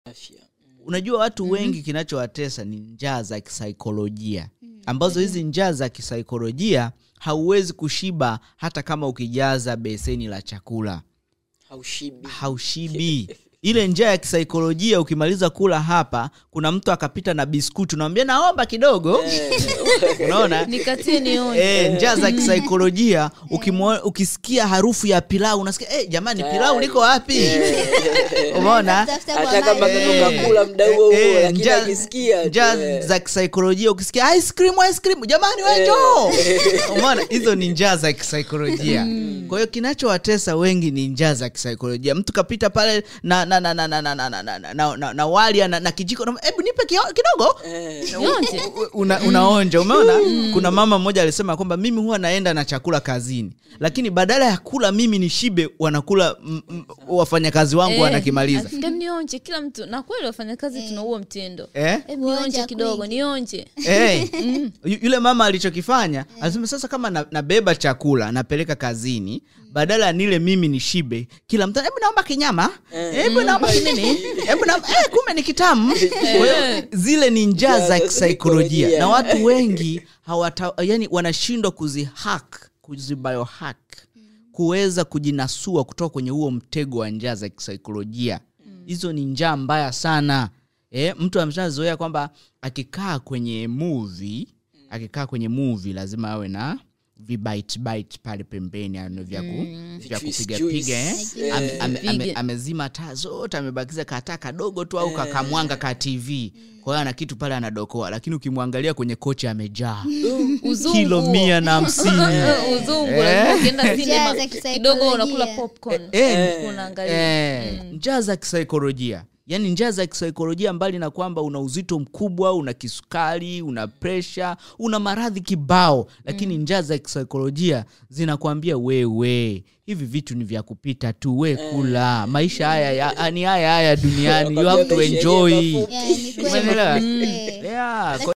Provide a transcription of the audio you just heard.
afya unajua watu wengi kinachowatesa ni njaa za kisaikolojia ambazo hizi njaa za kisaikolojia hauwezi kushiba hata kama ukijaza beseni la chakula haushibi haushibi ile njaa ya kisaikolojia ukimaliza kula hapa kuna mtu akapita na biskuti unamwambia naomba kidogo unaona nikatie nionje E, njaa za kisaikolojia ukimwo- ukisikia harufu ya pilau unasikia e, jamani pilau liko wapi umeona Tafuta kwa hata kama maji. katoka kula muda huo huo Eh, lakini njaa- akisikia tu, njaa eh. za kisaikolojia ukisikia ice cream ice cream jamani wejo umeona hizo ni njaa za kisaikolojia kwa hiyo kinachowatesa wengi ni njaa za kisaikolojia mtu kapita pale na na na na na na na na na na na na wali na, na kijiko na- hebu nipe kio- kidogo nionje una, unaonja umeona kuna mama mmoja alisema kwamba mimi huwa naenda na chakula kazini lakini badala ya kula mimi ni shibe wanakula mm, mm, wafanyakazi wangu Eh, wanakimaliza ati, "Dem, nionje kila mtu na kweli wafanyakazi tuna huo mtendo eh? Em, nionje Kuonja kidogo kwingi. nionje hey, yu- yule mama alichokifanya alisema sasa kama na- nabeba chakula napeleka kazini badala ya nile mimi ni shibe kila mtu hebu naomba kinyama hebu naomba kinini hebu naomba eh, kumbe ni kitamu kwa hiyo zile ni njaa Njaa za za kisaikolojia kisaikolojia. na watu wengi hawata yani wanashindwa kuzihack kuzibiohack kuweza kujinasua kutoka kwenye huo mtego wa njaa za kisaikolojia hizo ni njaa mbaya sana e, mtu ameshazoea kwamba akikaa kwenye movie akikaa kwenye movie lazima awe na vibite bite pale pembeni ano vya, ku, vya Juice, kupiga juice. piga eh? Eh. ame, ame, ame, Pige. amezima taa zote amebakiza kataa kadogo tu au kakamwanga ka tv kwa hiyo ana kitu pale anadokoa lakini ukimwangalia kwenye kochi amejaa uzungu kilo mia na hamsini Eh, uzungu lazima ukienda Njaa sinema za kidogo kisaikolojia. unakula popcorn Eh, unaangalia Eh, njaa za kisaikolojia yaani njaa za kisaikolojia mbali na kwamba una uzito mkubwa una kisukari una presha una maradhi kibao lakini njaa za kisaikolojia zinakwambia wewe hivi vitu ni vya kupita tu we kula maisha haya ya, ni haya haya duniani you have to Maisha yenyewe enjoy mafupi. Yeah, ni kweli. Umeelewa? Eh. yeah, kwa